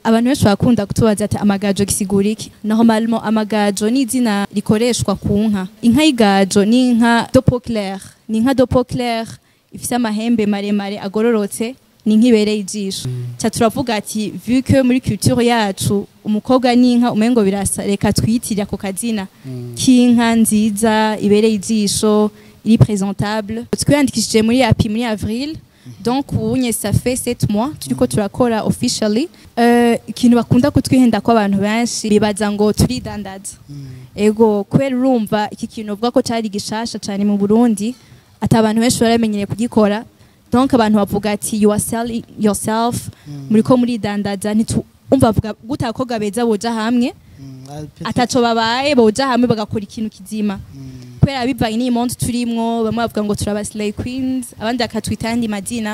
abantu benshi bakunda kutubaza ati amagajo gisigura iki normalement amagajo ni izina rikoreshwa ku nka inka y'igajo ni inka dopo clair ni inka dopo clair ifise amahembe maremare agororotse ni inka ibereye ijisho ca turavuga ati vu que muri culture yacu umukobwa n'inka umengo birasa reka twiyitirira ako kazina k'inka nziza ibereye ijisho iri présentable twiyandikishije muri api muri avril donc ubunye ça fait 7 mois turiko turakora officially euh, ikintu bakunda kutwihenda ko abantu benshi bibaza ngo turidandaza ego kubera urumva iki kintu uvuga ko cyari gishasha cyane mu Burundi ati abantu benshi baramenyereye kugikora donc abantu bavuga ati you are selling yourself muriko muridandaza ntitu umva bavuga gute abakobwa beza boja hamwe ataco babaye boja hamwe bagakora ikintu kizima kubera bivanye n'iyi monde turimwo bamwe bavuga ngo turaba slay queens abandi bakatwita ayandi mazina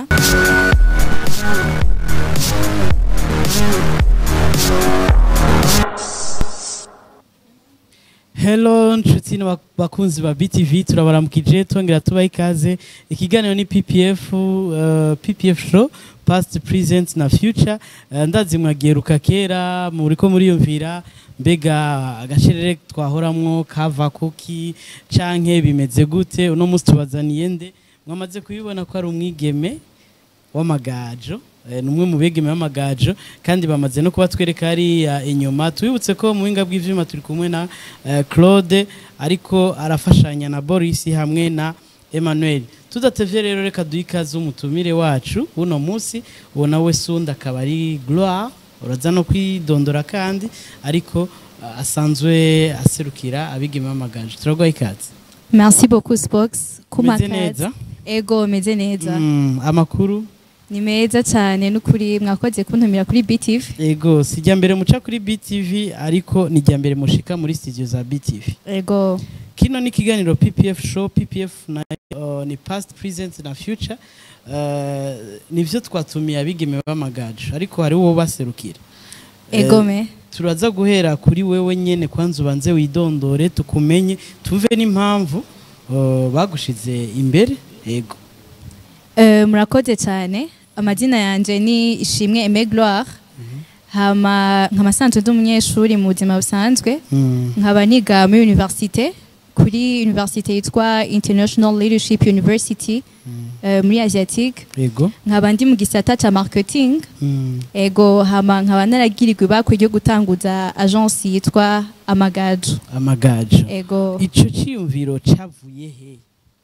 Hello nshuti n'aba- bakunzi ba BTV turabaramukije twongera tubaha ikaze ikiganiro ni PPF uh, PPF show past present na future uh, ndazi mwageruka kera muriko muriyumvira mbega agacerere twahoramwo kava kuki canke bimeze gute uno musi tubazaniye nde mwamaze kubibona ko ari umwigeme w'amagajo eh, ni umwe mu begeme b'amagajo kandi bamaze no kuba twereka hariya inyuma tubibutse ko mu buhinga bw'ivyuma turi kumwe na eh, claude ariko arafashanya na boris hamwe na emmanuel tudatevye rero reka duhe ikaze umutumire wacu uno munsi uwo nawe sundi akaba ari gloire uraza no kwidondora kandi ariko eh, asanzwe aserukira abigeme b'amagajo turaguha ikaze merci beaucoup spox Umeze neza? ego meze neza Mm, amakuru ni meza cyane n'ukuri mwakoze kuntumira kuri BTV Ego, si irya mbere muca kuri BTV ariko ni irya mbere mushika muri studio za BTV. ego Kino ni ikiganiro PPF show, PPF na, uh, ni past, present na future. Uh, nivyo twatumiye abigeme b'amagajo ariko hari uwo baserukira. ego Eh, me turaza guhera kuri wewe nyene kwanza ubanze widondore tukumenye tumve n'impamvu uh, bagushize imbere. Ego. Eh, murakoze cyane amazina yanje ni ishimwe Aimé Gloire hama nkaba sanzwe ndi umunyeshuri mu buzima busanzwe Mm. nkaba niga muri universite kuri universite yitwa International Leadership University eh, muri Asiatique Ego. nkaba ndi mu gisata ca marketing Mm. ego hama nkaba naragirirwa ibakwe ryo gutanguza agence yitwa Amagajo Amagajo. ego Ico ciyumviro cavuye he?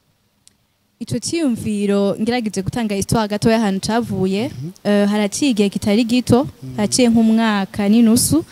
ico ciyumviro ngerageje gutanga histoire gatoya ahantu cavuye eh, haraciye igihe kitari gito haraciye nk'umwaka n'inusu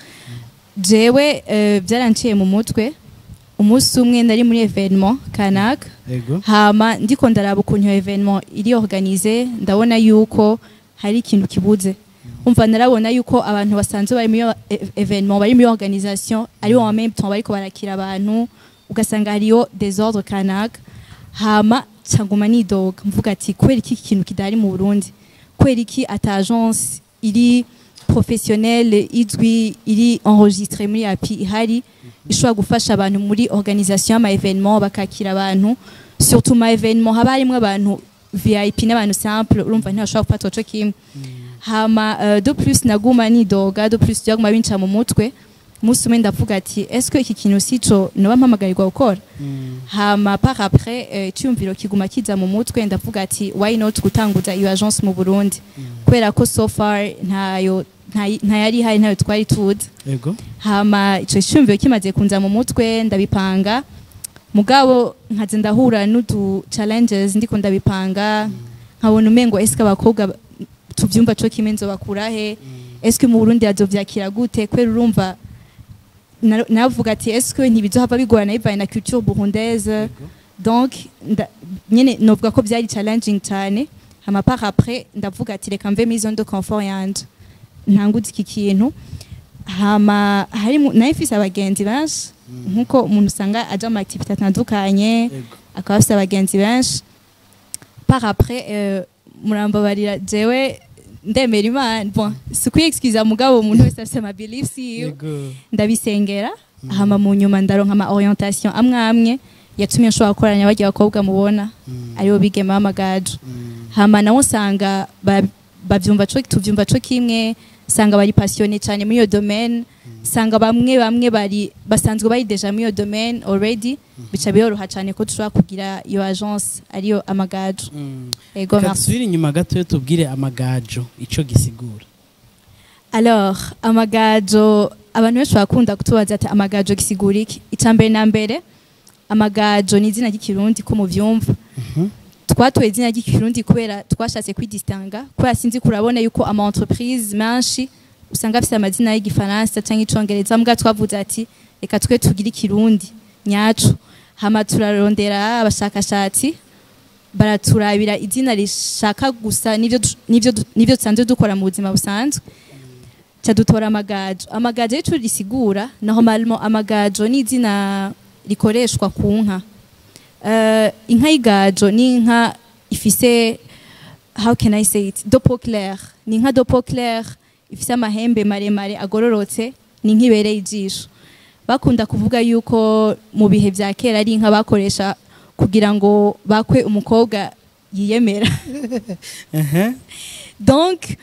jewe eh, byaranciye mu mutwe umunsi umwe nari muri evenement kanaka Ego. hama ndiko ndaraba ukuntu iyo evenement iri organize ndabona yuko hari ikintu kibuze umva narabona yuko abantu basanzwe bari muri iyo e- evenement bari muri iyo organisation ari bo en même temps bariko barakira abantu ugasanga hariyo desordre kanaka hama canguma nidoga mvuga ati kubera iki iki kintu kidahari mu Burundi kubera iki ata agence iri professionnelle izwi iri enregistrée muri api ihari ishobora gufasha abantu muri organisation y'ama evenement bakakira abantu surtout ma evenement haba harimwo abantu VIP n'abantu simple urumva ntibashobora gufata ico kimwe hama uh, de plus naguma nidoga de plus byaguma binca mu mutwe umunsi umwe ndavuga ati est-ce que iki kintu sico noba mpamagarirwa gukora hama par après eh, icyumviro kiguma kiza mu mutwe ndavuga ati why not gutanguza iyo agence mu Burundi kubera ko so far ntayo ntayi- ntayari ihari ntayo twari tuzi Ego. hama ico cyumviro kimaze kunza mu mutwe ndabipanga mugabo nkaze ndahura n'udu challenges ndiko ndabipanga nkabona umengo eske abakobwa ba- tuvyumva co kimwe nzobakura he eske mu Burundi azovyakira gute kwera urumva na- navuga ati eske ntibizohava bigorana bivanye na culture burundaise donc nda- nyene novuga ko byari challenging cyane hama par après ndavuga ati reka mve muri zone de confort yanje ntanguze iki kintu hama harimo nayo mfise abagenzi benshi nkuko umuntu usanga aja mu activité atandukanye Ego. akaba afise abagenzi benshi par après euh, murambabarira jewe ndemera imana bon si kwiexcusa mugabo umuntu wese afise ama beliefs yiwe Ego. ndabisengera hama mu nyuma ndaronka ama orientation amwe amwe yatumye nshobora gukoranya barya abakobwa mubona aribo bigema b'amagajo hama nawe usanga ba- bavyumva co tuvyumva co kimwe usanga bari passionné cyane muri iyo domaine usanga bamwe bamwe bari basanzwe bari deja muri iyo domaine already bica biyoroha cyane ko dushobora kugira iyo agence ariyo amagajo ego Reka merci dusubire inyuma gato tubwire amagajo ico gisigura Alors, amagajo abantu benshi bakunda kutubaza ati amagajo gisigura iki icambere na mbere amagajo ni izina ry'ikirundi ko muvyumva twatoye izina ry'ikirundi kubera twashatse kwidistanga kubera sinzi kurabona yuko ama entreprise menshi usanga afite amazina y'igifaransa cyangwa icongereza mbwa twavuze ati reka twe tugire ikirundi nyacu hama turarondera abashakashatsi baraturabira izina rishaka gusa n'ivyo du- n'ivyo du- n'ivyo dusanzwe dukora mu buzima busanzwe ca dutora amagajo amagajo y'ico risigura normalement amagajo ni izina rikoreshwa ku nka Eh, inka y'igajo ni inka ifise how can I say it dopo clair ni inka dopo clair ifise amahembe maremare agororotse ni inka ibereye ijisho bakunda kuvuga yuko mu bihe vya kera ari inka bakoresha kugira ngo bakwe umukobwa yiyemera Ehe. donc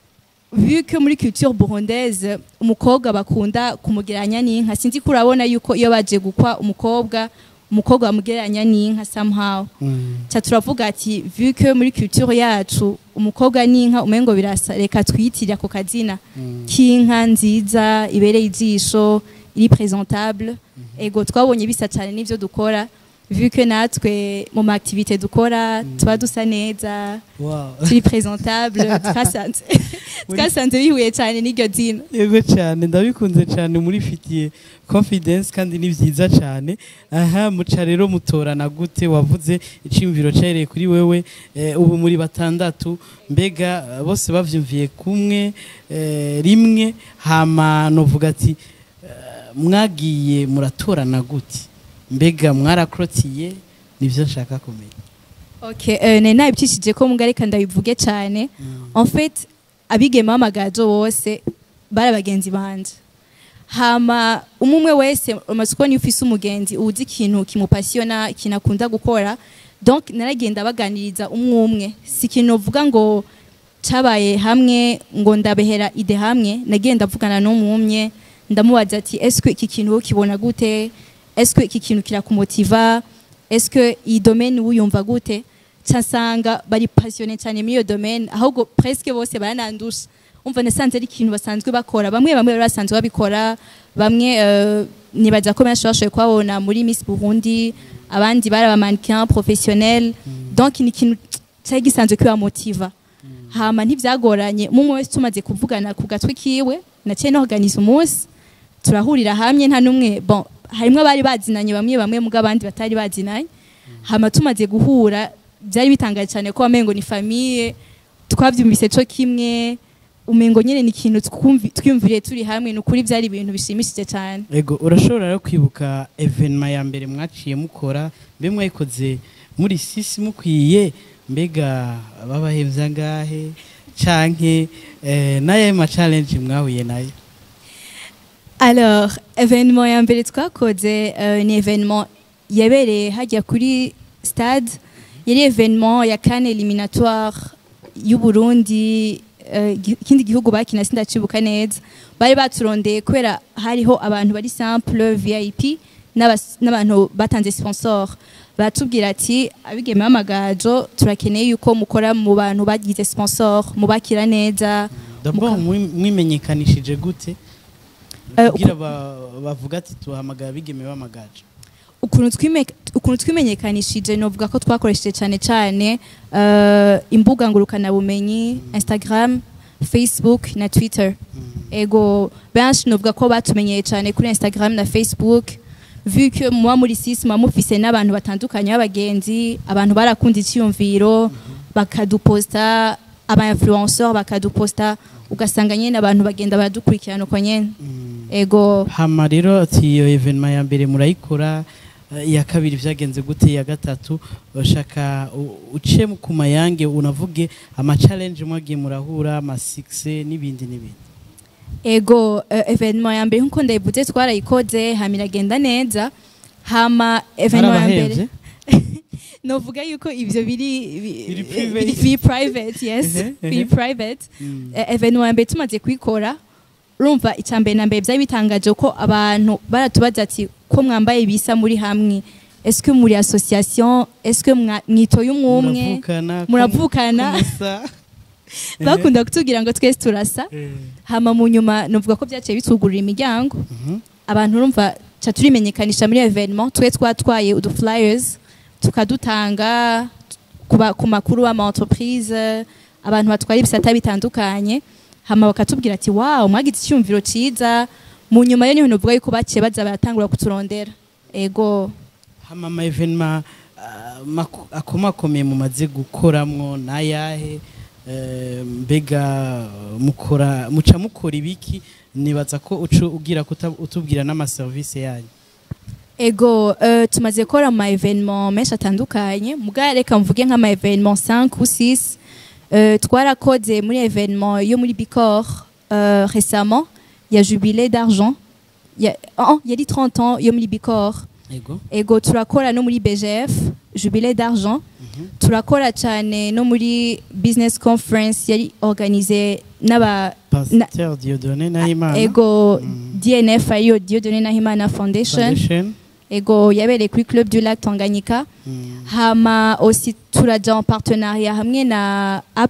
vu que muri culture burundaise umukobwa bakunda kumugereranya n'inka sinzi ko urabona yuko iyo baje gukwa umukobwa umukobwa bamugereranya n'inka somehow Mm. ca turavuga ati vu que muri culture yacu umukobwa n'inka umengo birasa reka twiyitirire ako kazina k'inka nziza ibereye ijisho iri presentable ego twabonye bisa cyane n'ivyo dukora vu que natwe mu ma activité dukora tuba dusa neza Wow. turi presentable twasanze twasanze bihuye cyane n'iryo zina yego cyane ndabikunze cyane murifitiye confidence kandi ni byiza cyane aha muca rero mutorana gute wavuze icyumviro cyareye kuri wewe eh, ubu muri batandatu mbega eh, bose bavyumviye kumwe eh, rimwe hama novuga ati eh, mwagiye muratorana gute mbega mwarakrotiye nivyo nshaka kumenya okay euh, nari nabicishije ko mbwa reka ndabivuge cyane en fait abigeme b'amagajo bose bari abagenzi banje hama umwe umwe wese umaze kubona iyo ufise umugenzi uzi ikintu kimupasiyona ikintu akunda gukora donc naragenda baganiriza umwe umwe si ikintu uvuga ngo cabaye hamwe ngo ndabehera ide hamwe nagenda avugana n'umwumye ndamubaza ati eske iki kintu wowe ukibona gute eske iki kintu kirakumotiva eske iyi domaine wuyumva gute nsanga bari passionné cyane muri iyo domaine ahubwo presque bose baranandusha umva nasanze ari ikintu basanzwe bakora bamwe bamwe bari basanzwe babikora bamwe euh, nibaza ko benshi bashoboye kubabona muri Miss Burundi abandi bari abamannequin professionnel donc ni ikintu cyari gisanzwe kibamotiva hama ntibyagoranye umwe wese tumaze kuvugana ku gatwe kiwe naciye no organize umunsi turahurira hamwe nta n'umwe bon harimo abari bazinanye bamwe bamwe muga abandi batari bazinanye hama tumaze guhura byari bitangaje cyane ko wamengo ni famille twabyumvise co kimwe umengo nyene ni ikintu twumvi- twiyumviriye turi hamwe ni ukuri byari ibintu bishimishije cyane ego urashobora rero kwibuka evenema ya mbere mwaciye mukora mbe mwayikoze muri sisi mukwiye mbega babahevye angahe canke eh, naye ma challenge mwahuye nayo Alors, événement ya mbere twakoze euh, ni événement yabereye hajya kuri stade yari événement ya kane éliminatoire y'u Burundi euh, gi- ikindi gihugu bakina sindacibuka neza bari baturondeye kubera hariho abantu bari simple VIP n'abas- n'abantu batanze sponsor batubwira ati abigeme b'amagajo turakeneye yuko mukora mu bantu bagize sponsor mubakira neza d'abord mwi- mwimenyekanishije gute Eh, kugira ba- bavuga ati tuhamagara bigeme b'amagaje ukuntu twime- ukuntu twimenyekanishije novuga ko twakoresheje cyane cyane eh, imbuga ngurukanabumenyi instagram facebook na twitter ego benshi novuga ko batumenyeye cyane kuri instagram na facebook vu que muba muri sisi muba mufise n'abantu batandukanye b'abagenzi abantu barakunda icyiyumviro bakaduposta aba influenceur bakaduposta ugasanga nyine abantu bagenda baradukurikirana uko nyene ego hama rero ati iyo evenema ya mbere murayikora eh, iya kabiri vyagenze gute iya gatatu bashaka u- uce ku mayange unavuge ama challenge mwagiye murahura ama success n'ibindi n'ibindi ego uh, evenement ya mbere nkuko ndayivuze twarayikoze hama iragenda neza hama evenement ya mbere Harabahevye? novuga yuko ivyo biri bi- Biri eh, private. biri- biri private yes Ehe, ehe. biri private Mm. Eh, evenement ya mbere tumaze kuyikora urumva icya mbere na mbere byari bitangaje ko abantu baratubaza ati ko mwambaye bisa muri hamwe eske muri association eske mwa- mwitoye umwumwe muravukana ko- muravukana. ko musa. bakunda kutubwira ngo twese turasa Eh, hama mu nyuma novuga ko byaciye bitugurira imiryango mhm. abantu urumva ca turimenyekanisha muri evenement twe twatwaye udu flyers tukadutanga ku ba- ku makuru y'ama entreprise abantu batwara ibisata bitandukanye hama bakatubwira ati wow mwagize icyumviro ciza mu nyuma yo niho novuga yuko baciye baza baratangura kuturondera ego hama ama evenema ah, maku- akomakomeye mumaze gukoramwo nayahe Eh, mbega mukora muca mukora ibiki nibaza ko uca ugira kuta- utubwira n'amaserivisi yanyu ego uh, tumaze gukora ama evenement menshi atandukanye muga reka mvuge nk'ama evenement 5 ou 6 uh, twarakoze muri evenement yo muri Bicor uh, récemment ya jubilé d'argent ya oh, yari 30 ans yo muri Bicor ego ego turakora no muri BGF jubilé d'argent turakora cyane no muri business conference yari organisé n'aba pasteur diodone nahimana ego Mm. DNF ariyo Dieudonné Nahimana Foundation foundation ego yabereye kuri club du lac Tanganyika Mm, hama aussi turaja en partenariat hamwe na A+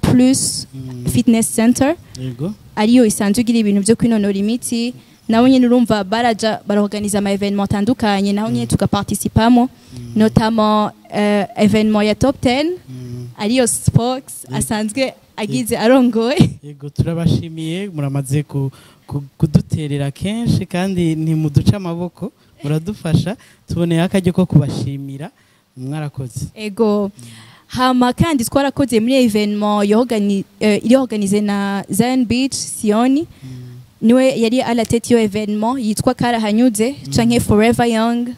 mm, Fitness Center ego ariyo isanzwe igira ibintu byo kwinonora imiti naho nyine urumva baraja baraorganiza ama evenement atandukanye naho nyine tugaparticipamo notamment uh, evenement ya top 10 Mm, ariyo Spox asanzwe agize arongoye ego turabashimiye muramaze ku- ku- kuduterera kenshi kandi ntimuduce amaboko muradufasha tuboneye akaryo ko kubashimira mwarakoze ego hama kandi twarakoze muri evenement yorgani- eh, iri organize na Zion Beach Sioni niwe yari à la tête yo evenement yitwa Karahanyuze canke Forever Young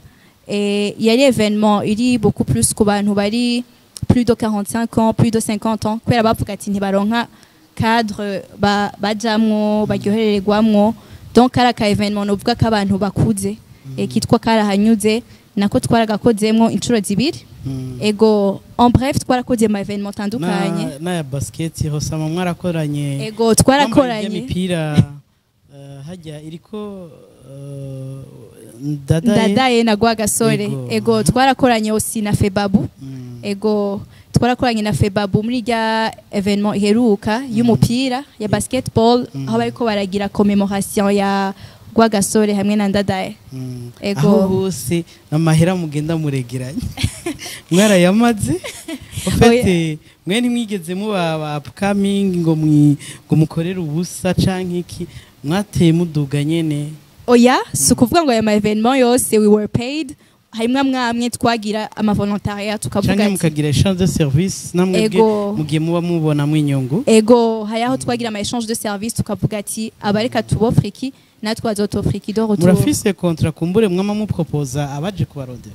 et yari evenement iri beaucoup plus ku bantu bari plus de 45 ans plus de 50 ans kubera bavuga ati ntibaronka cadre ba- bajamwo baryoherererwamwo donc kari aka evenement novuga ko abantu bakuze eh, kitwa Karahanyuze nako twaragakozemwo inshuro zibiri Mm. ego en bref twarakoze ama evenement atandukanye Na- n'aya basiketi hosama mwarakoranye ego Mwambaye twarakoranye imipira eh, hajya iriko eh, ndadaye ndadaye na Rwagasore Ego. ego twarakoranye aussi na Febabu Mm. ego twarakoranye na Febabu muri rya evenement iheruka y'umupira ya basketball Mm. aho bariko baragira commémoration ya Rwagasore hamwe na ndadaye Mm. Ego. aho hose amahera mugenda muregeranye mwarayamaze ufite mwe ntimwigeze muba ba upcoming ngo mwi- ngo mukorere ubusa canke iki mwateye muduga nyene oya si ukuvuga ngo aya ma evenement yose we were paid harimwo amwamwe twagira ama volontariat tukavuga canke ati mukagira échange de service namwe Ego. mugiye muba mubonamwo inyungu ego hari aho twagira ama échange de service tukavuga ati abareka tubofre iki natwe bazotofre iki de retour murafise kontra kumbure mwama mupropoza abaje kubarondera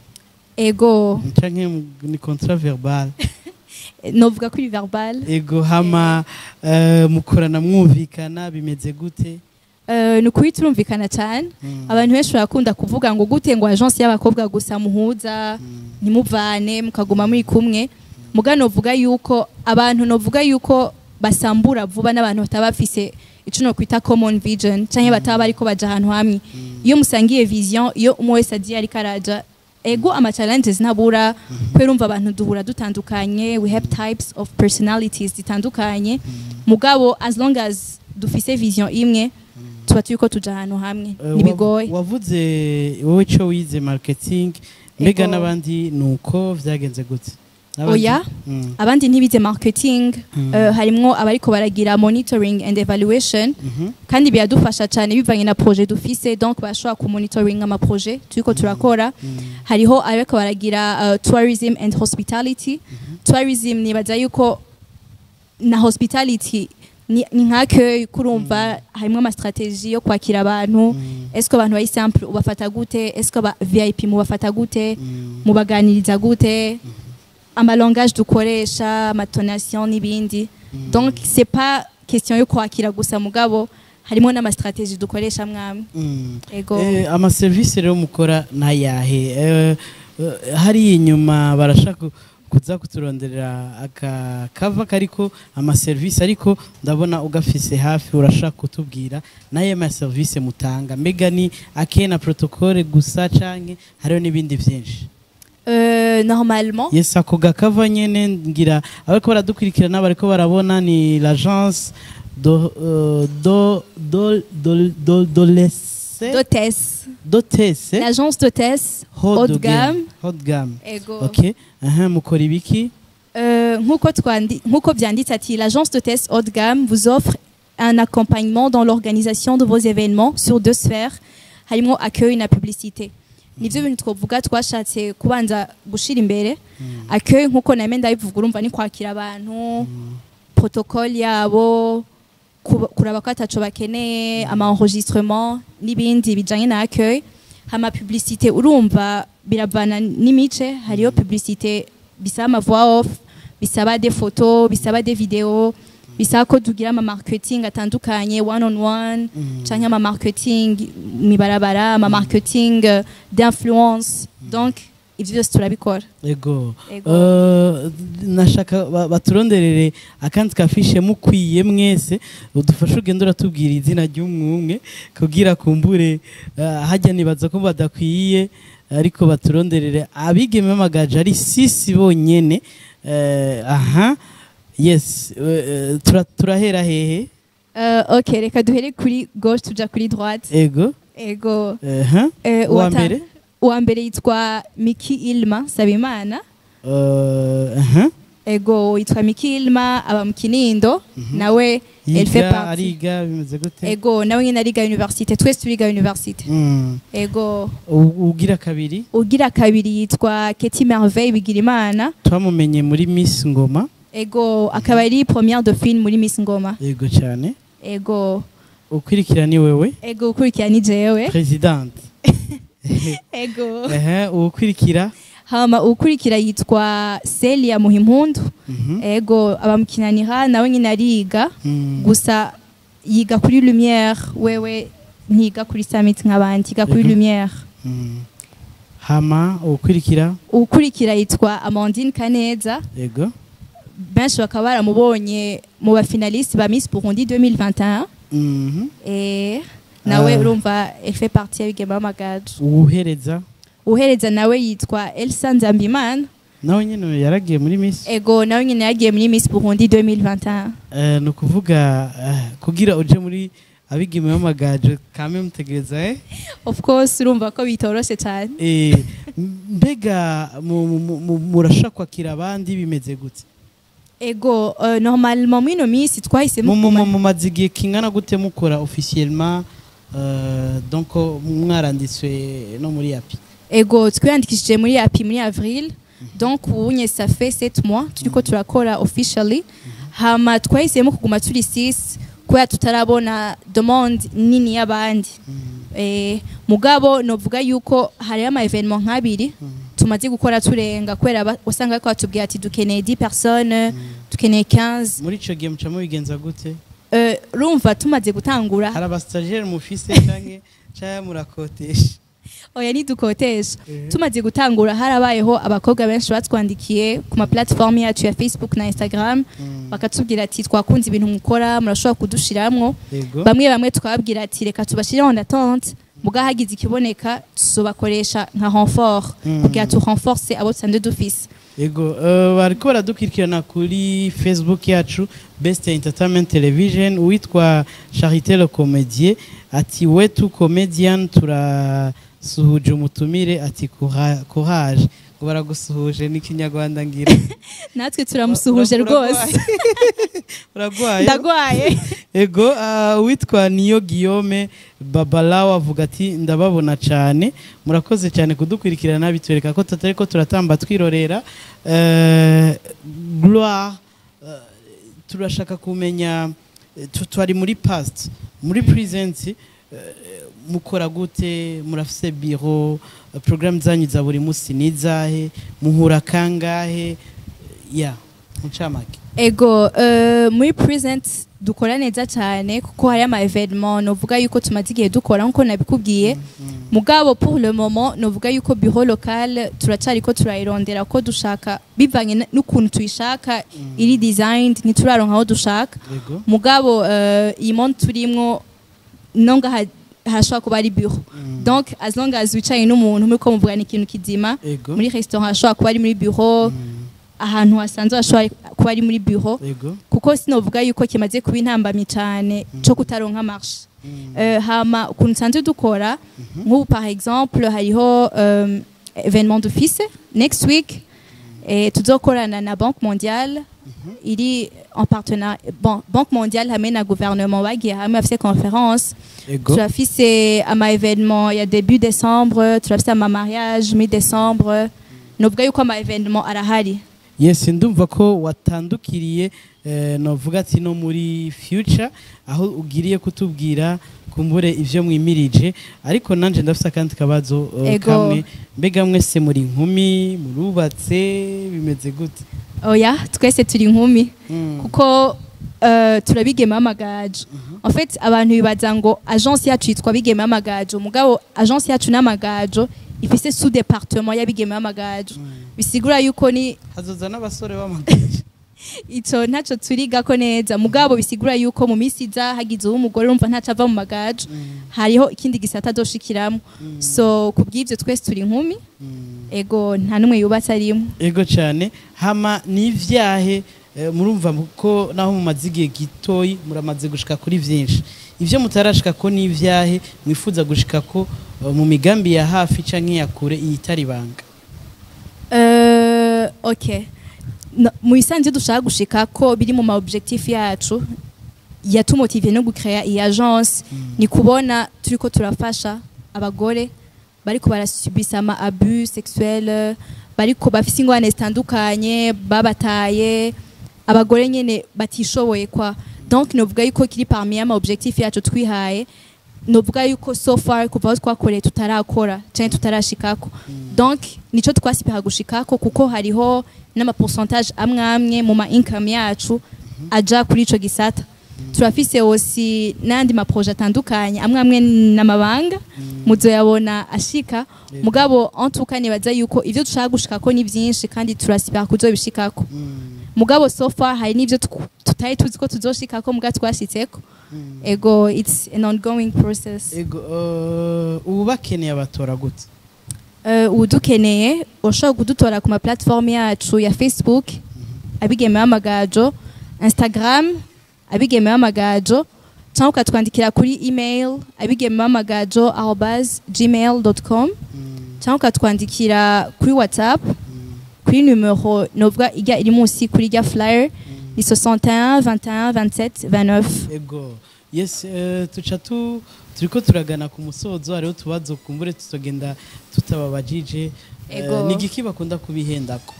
ego canke mu- ni kontra verbal novuga kuri verbal ego hama eh, mukorana mwumvikana bimeze gute Eh, ni ukuri turumvikana cyane Mm. abantu benshi barakunda kuvuga ngo gute ngo agence y'abakobwa gusa muhuza Mm. ntimuvane mukaguma muri kumwe muga novuga yuko abantu novuga yuko basambura vuba n'abantu bataba bafise ico nokwita common vision canke bataba bariko baja ahantu hamwe iyo musangiye vision iyo umwe wese agiye ariko araja ego ama challenges ntabura kubera urumva abantu duhura dutandukanye we have types of personalities zitandukanye mugabo as long as dufise vision imwe tuba turiko tuja ahantu hamwe Eh, ntibigoye wav- wavuze wowe ico wize marketing mbega Ego. n'abandi nuko vyagenze gute N'abandi? Oya. Mm. abandi ntibize marketing Mm. eh, harimwo abariko baragira monitoring and evaluation Mhm. kandi biradufasha cyane bivanye na projet dufise donc barashobora kumonitoring ama projet turiko turakora Mm. hariho abariko baragira uh, tourism and hospitality tourism nibaza yuko na hospitality ni, ni nk'accueil kurumva harimwo ama strategie yo kwakira abantu Mm. est-ce que abantu bari simple ubafata gute est-ce que ba VIP mubafata gute Mm. mubaganiriza gute amalangage dukoresha amatonation n'ibindi donc c'est pas question yo kwakira gusa mugabo harimo n'amastratégie dukoresha mwamwe Mm. ego Eh, amaserivisi rero mukora nayahe Eh, eh, hariya inyuma barashaka kuza kuturonderera akakava kariko amaserivisi ariko ndabona ugafise hafi urashaka kutubwira naye maserivisi mutanga mbega ni akena protokole gusa canke hariho n'ibindi vyinshi Euh, normalement yes ako gakava nyene ngira abariko baradukurikirana bariko barabona ni l'agence do, euh, do, do, do, do, dolese d'hôtesse dotese l'agence d'hôtesse haut de gamme hot gamme ego ok aha mukora ibiki Euh, nk'uko twandi- nk'uko byanditse ati l'agence de test haut de gamme vous offre un accompagnement dans l'organisation de vos événements sur deux sphères harimo accueil na publicité nivyo bintu twovuga twashatse kubanza gushira imbere accueil nk'uko name ndabivuga urumva ni kwakira abantu protocole yabo kuba- kuraba ko ataco bakeneye ama enregistrement n'ibindi bijanye na accueil hama publicité urumva biravana n'imice hariyo publicité bisaba ama voix off bisaba des photos bisaba des vidéos bisaba ko tugira ama marketing atandukanye one on one canke ama marketing mibarabara ama marketing euh, d'influence donc ivyo byose turabikora ego Ego. Eh, nashaka ba- baturonderere akandi kafishe mukwiye mwese udufashe ugenda uratubwira izina ry'umwumwe kugira kumbure eh, hajya nibaza ko badakwiye ariko baturonderere abigeme b'amagaje ari sisi bonyene Eh, aha yes eh, eh, tura- turahera hehe Euh, ok reka duhere kuri gauche tuja kuri droite ego ego aha Eh, uwa uwata- mbere uwa mbere yitwa miki ilma sabimana Eh, aha ego yitwa miki ilma aba mu kinindo nawe elle fait yiga partie ariga bimeze gute ego nawe nyine ariga université twese turiga université Mm. ego U- ugira kabiri ugira kabiri yitwa keti merveille bigirimana twamumenye muri miss ngoma ego akaba ari première dauphine muri miss ngoma yego cyane ego ukurikira ni wewe ego ukurikira ni jewe presidente ego ehe uwukurikira hama ukurikira yitwa celia muhimpundu Mhm. ego aba mu kinanira nawe nyine ariga Mm. gusa yiga kuri lumière wewe ntiga kuri summit nk'abandi yiga kuri Mhm. lumière Mm. hama uwukurikira ukurikira yitwa amandine kaneza yego benshi bakaba baramubonye mu bafinaliste ba miss burundi 2021 Mhm. Eh, nawe Ah. urumva elle fait partie y'abigeme b'amagaju uwuhereza uhereza nawe yitwa elsa nzambimana nawe nyine yaragiye muri miss ego nawe nyine yagiye muri miss burundi 2021 Eh, ni ukuvuga eh, kugira uje muri abigeme b'amagaje kame mutegereza eh of course urumva ko bitoroshe cyane Eh, mbega mu- mu- mu- murashaka kwakira abandi bimeze gute ego euh, normalement muri ino minsi twahisemo mu mu- kuguma- mu maze igihe kingana gute mukora officiellement euh, donc mwaranditswe no muri yapi ego twiyandikishije muri api muri avril donc ubunye ça fait 7 mois turiko turakora officially hama twahisemo kuguma turi 6 kubera tutarabona demande nini y'abandi eh, mugabo novuga yuko hariho ama evenement nk'abiri tumaze gukora turenga kubera ba- wasanga bariko batubwira ati dukeneye 10 personnes dukeneye 15 muri ico gihe muca mubigenza gute Euh, urumva tumaze gutangura hari abastagere mufise canke canke murakotesha oya ntidukotesha Eh. tumaze gutangura harabayeho abakobwa benshi batwandikiye ku ma platform yacu ya facebook na instagram Mm. bakatubwira ati twakunze ibintu mukora murashobora kudushiramwo yego bamwe bamwe twababwira ati reka tubashire en attente muga hagize ikiboneka tuzobakoresha nka renfort Mm. kugira tu renforce abo dusanzwe dufise yego eh, bariko baradukurikirana kuri facebook yacu best entertainment television uwitwa charité le comédien ati wetu comedian turasuhuje umutumire ati "Coura- courage ngo baragusuhuje n'ikinyarwanda ngira natwe turamusuhuje Ura- rwose uragwaye? uragwaye ndagwaye ego ah, uwitwa niyo guillaume babalawo avuga ati ndababona cyane murakoze cyane kudukurikirana bitwereka ko tutari ko turatamba twirorera Eh, gloire eh, turashaka kumenya eh, tu- twari muri past muri present eh, mukora gute murafise biro eh, programme zanyu za buri munsi ni izahe muhura kangahe ya mucamake ego euh, muri present dukora neza cyane kuko hari ama evenement novuga yuko tumaze igihe dukora nkuko nabikubwiye mugabo pour le moment novuga yuko bureau local turacariko turayirondera ko dushaka bivanye n- n'ukuntu tuyishaka iri designed ntituraronka aho dushaka yego mugabo uh, iyi monde turimwo nonga ha- hashobora kuba ari bureau donc as long as wicaye n'umuntu muriko muvugana ikintu kizima yego muri restaurant hashobora kuba ari muri bureau Mm, ahantu hasanzwe hashobora kuba ari muri bureau yego kuko sinovuga yuko kimaze kuba intambamyi cyane cyo kutaronka marche Euh, hama ukuntu nsanzwe dukora nk'ubu par exemple hariho um, événement d'office next week et tuzokorana na banque mondiale iri en partenariat bon, banque mondiale hamwe na gouvernement bagiye hamwe bafise conference yego turafise ama événement ya début décembre turafise ama mariage mi décembre novuga yuko ama événement arahari yes ndumva ko watandukiriye eh, novuga ati no muri future aho ugiriye kutubwira kumbure ivyo mwimirije ariko nanje ndafise akandi kabazo eh, Ego. kamwe mbega mwese muri nkumi murubatse bimeze gute oya twese turi inkumi Mm. kuko uh, turabigema amagajo en fait abantu bibaza ngo agence yacu yitwa bigema amagajo mugabo agence yacu n'amagajo ifise sous département y'abigema amagajo bisigura yuko ni hazoza n'abasore b'amagaje ico ntaco turigako neza mugabo bisigura yuko mu misi iza hagize uw'umugore urumva ntaco ava mu magajo hariho ikindi gisata azoshikiramo so kubw'ivyo twese turi inkumi ego nta n'umwe yubatse arimwo ego cyane hama n'ivyahe eh, murumva ko naho mumaze igihe gitoyi muramaze gushika kuri vyinshi ivyo mutarashika ko n'ivyahe mwifuza gushika ko eh, mu migambi ya hafi canke ya kure iyitari banga Euh, ok No- mu bisanzwe dushaka gushika ko biri mu ma objectif yacu yatumotiviye no gucrea iyi agence ni kubona turiko turafasha abagore bariko barasubisa ama abus sexuel bariko bafise ingorane zitandukanye babataye abagore nyene batishoboye kwa donc novuga yuko kiri parmi ama objectif yacu twihaye novuga yuko so far kuva aho twakoreye tutarakora canke tutarashikako donc nico twasipira gushikako kuko hariho n'amaporcentage amwe amwe mu ma income yacu aja kuri ico gisata turafise osi n'andi maproje atandukanye amwe amwe n'amabanga muzoyabona ashika mugabo en tout cas nibaza yuko ivyo dushaka gushikako ni vyinshi kandi turasipira kuzobishikako mugabo so far hari n'ivyo tw- tutari tuzi ko tuzoshikako mugabo twashitseko ego it's an ongoing process ego eh, ubu bakeneye abatora gute uh, udukeneye ushobora kudutora ku ma platform yacu ya facebook abigemewe amagajo instagram abigemewe amagajo cyangwa ukatwandikira kuri email abigemewe amagajo arobas gmail com cyangwa ukatwandikira kuri whatsapp kuri numero novuga ijya iri munsi kuri ijya flyer ni 61 21 27 29 ego yes eh, tuca tu turiko turagana ku musozo hariho utubazo kumbure tutogenda tutababajije Eh, Ego. ni igiki bakunda kubihendako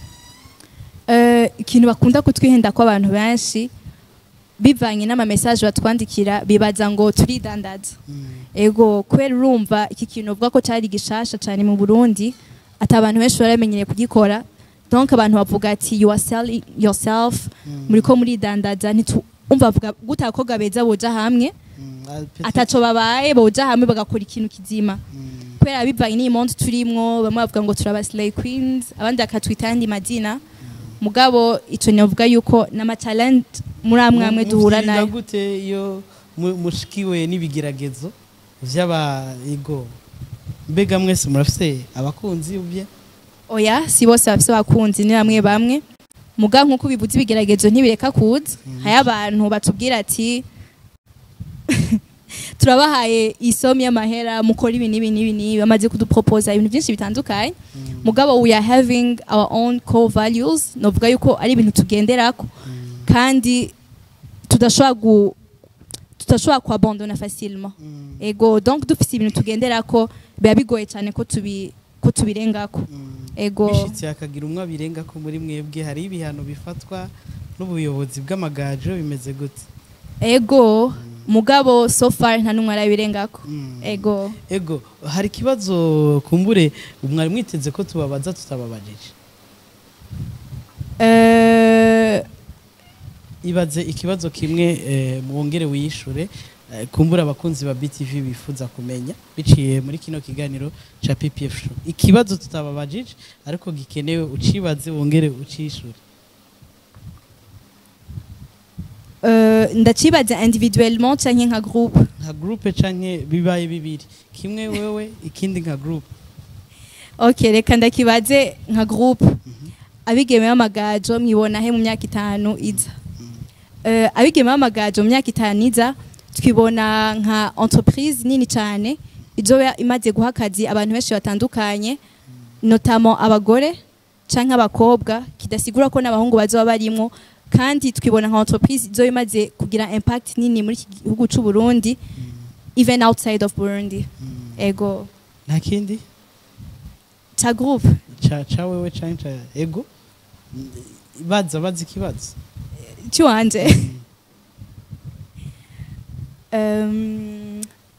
Eh, ikintu bakunda kutwihenda ko abantu benshi bivanye n'amamesaje batwandikira bibaza ngo turidandaza ego kubera urumva iki kintu uvuga ko cyari gishasha cyane mu burundi ati abantu benshi baramenyereye kugikora donc abantu bavuga ati you are selling yourself muri ko muridandaza ntitu- umva bavuga gute abakobwa beza boja hamwe Mm, ah, peut-être- ataco babaye boja hamwe bagakora ikintu kizima Mm. kubera bivanye n'iyi monde turimwo bamwe bavuga ngo turaba slay queens abandi bakatwita ayandi madina mugabo ico novuga yuko n'amatalent muri amwe amwe Mu- duhura muvyirinda nayo gute iyo mu- mushikiwe n'ibigeragezo vy'aba ego mbega mwese murafise abakunzi ubye oya si bose bafise abakunzi ni bamwe bamwe muga nk'uko bivuze ibigeragezo ntibireka kuza hari abantu batubwira ati turabahaye isomi y'amahera mukora ibi n'ibi n'ibi n'ibi bamaze kuduproposa ibintu byinshi bitandukanye mugabo we are having our own core values novuga yuko ari ibintu tugenderako kandi tudashobora gu tudashobora kuabandona facilement ego donc dufise ibintu tugenderako biba bigoye cyane ko tubi ko tubirengako ego bishitse hakagira umwe abirenga ko muri mwebwe hari ibihano bifatwa n'ubuyobozi bw'amagajo bimeze gute ego mugabo so far nta n'umwe arabirengako ego ego hari ikibazo kumbure mwari mwiteze ko tubabaza tutababajije Eh, ibaze ikibazo kimwe eh, mwongere wiyishure eh, kumbura abakunzi ba BTV bifuza kumenya biciye muri kino kiganiro ca PPF show ikibazo tutababajije ariko gikenewe ucibaze wongere ucishure Euh, ndacibaza individuellement canke nka groupe nka groupe canke bibaye bibiri kimwe wewe ikindi nka groupe ok reka ndakibaze nka groupe abigeme b'amagajo mwibona he mu myaka itanu iza Euh, abigeme b'amagajo mu myaka itanu iza twibona nka entreprise nini cyane izoba imaze guha akazi abantu benshi batandukanye notamment abagore canke abakobwa kidasigura ko n'abahungu bazoba barimwo kandi twibona nka entreprise izoba imaze kugira impact nini muri iki gihugu c'u Burundi even outside of Burundi ego nta kindi ca groupe ca ca wewe canke ca ego baza baza ikibazo cyuwanje um,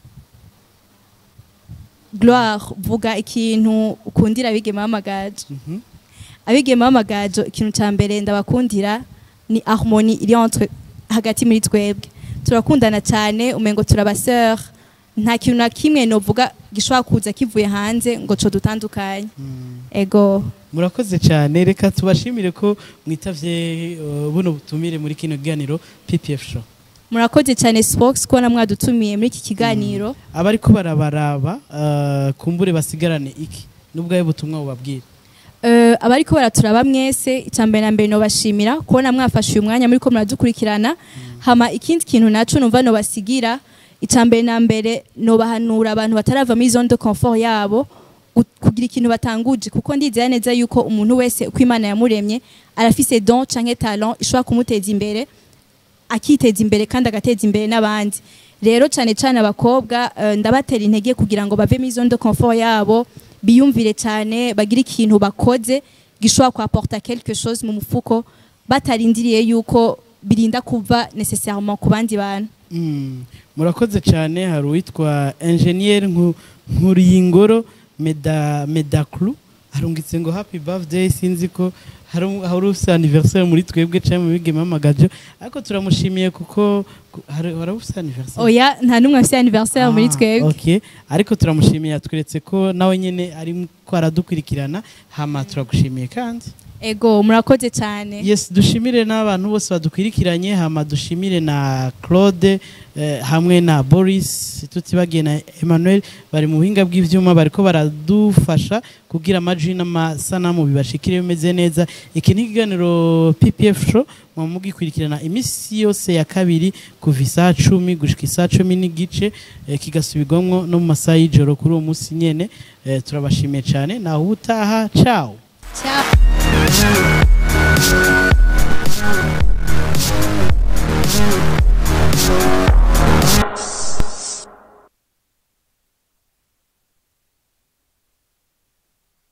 gloire vuga ikintu ukundira abigeme b'amagajo Mhm. abigeme b'amagajo ikintu cya mbere ndabakundira ni harmonie iri entre hagati muri twebwe turakundana cyane umengo turabaseur nta kintu na kimwe novuga gishobora kuza kivuye hanze ngo co dutandukanye Mm. ego murakoze cyane reka tubashimire ko mwitavye uh, buno butumire muri kino kiganiro PPF show murakoze cyane spox kubona mwadutumiye muri iki kiganiro abariko barabaraba uh, kumbure basigarane iki nubwo ayo butumwa bubabwira Uh, abariko baraturaba mwese icambere na mbere nobashimira kubona mwafashe uyu mwanya muri ko muradukurikirana hama ikindi kintu naco numva nobasigira icambere na mbere nobahanura abantu batarava muri zone de confort yabo gu- kugira ikintu batanguje kuko ndizera neza yuko umuntu wese uko imana yamuremye arafise don canke talent ishobora kumuteza imbere akiteza imbere kandi agateza imbere n'abandi rero cyane cyane abakobwa eh, ndabatera intege kugira ngo bave muri zone de confort yabo biyumvire cyane bagire ikintu bakoze gishobora kuaporta quelque chose mu mufuko batarindiriye yuko birinda kuva necessairement ku bandi bantu Mm. murakoze cyane hari uwitwa ingenier Nku- nkuriyingoro meda medaclu arungitse ngo happy birthday sinzi ko hari um- hari ufite anniversaire muri twebwe cyangwa mu bigeme amagajo ariko turamushimiye kuko ku- hari hari ufite anniversaire oya nta n'umwe afite anniversaire muri Ah, twebwe okay. ariko turamushimiye yatweretse ko nawe nyine ari ko aradukurikirana hama turagushimiye kandi ego murakoze cyane yes dushimire n'abantu bose badukwirikiranye hama dushimire na claude eh, hamwe na boris tutibagiye na emmanuel bari mu buhinga bw'ivyuma bariko baradufasha kugira amajwi n'amasanamu bibashikire bimeze neza iki ni ikiganiro ppf show muba mugikurikirana iminsi yose ya kabiri kuva isaha cumi gushika isaha cumi n'igice eh, kigasubirwamwo no mu masaha y'ijoro kuri uwo munsi nyene eh, turabashimiye cyane naho ubutaha ciao Ciao.